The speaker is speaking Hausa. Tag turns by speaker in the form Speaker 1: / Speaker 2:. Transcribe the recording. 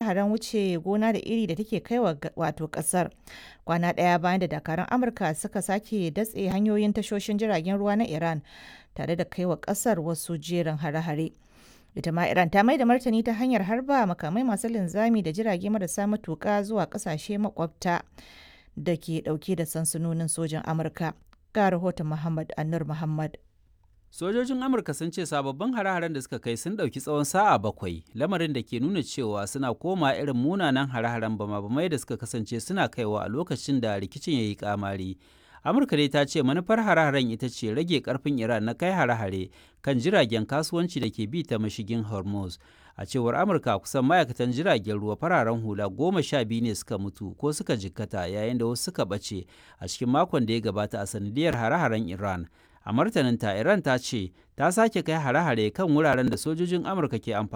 Speaker 1: hare-haren wuce gona da iri da take kai wa wato kasar kwana ɗaya bayan da dakarun amurka suka sake datse hanyoyin tashoshin jiragen ruwa na iran tare da kai wa kasar wasu jerin hare-hare ita ma iran ta mai da martani ta hanyar harba makamai masu linzami da jirage marasa matuka zuwa kasashe makwabta da ke dauke da sansanonin sojin amurka ga rahoton muhammad annur muhammad
Speaker 2: Sojojin Amurka sun ce sababbin hare-haren da suka kai sun ɗauki tsawon sa'a bakwai, lamarin da ke nuna cewa suna koma irin munanan hare-haren bama-bamai da suka kasance suna kaiwa a lokacin da rikicin ya yi kamari. Amurka dai ta ce manufar hare-haren ita ce rage karfin Iran na kai hare-hare kan jiragen kasuwanci da ke bi ta mashigin Hormuz. A cewar Amurka kusan ma'aikatan jiragen ruwa fararen hula goma sha biyu ne suka mutu ko suka jikkata yayin da wasu suka ɓace a cikin makon da ya gabata a sanadiyar hare-haren Iran. a martaninta iran ta ce ta sake kai hare-hare kan wuraren da sojojin amurka ke amfani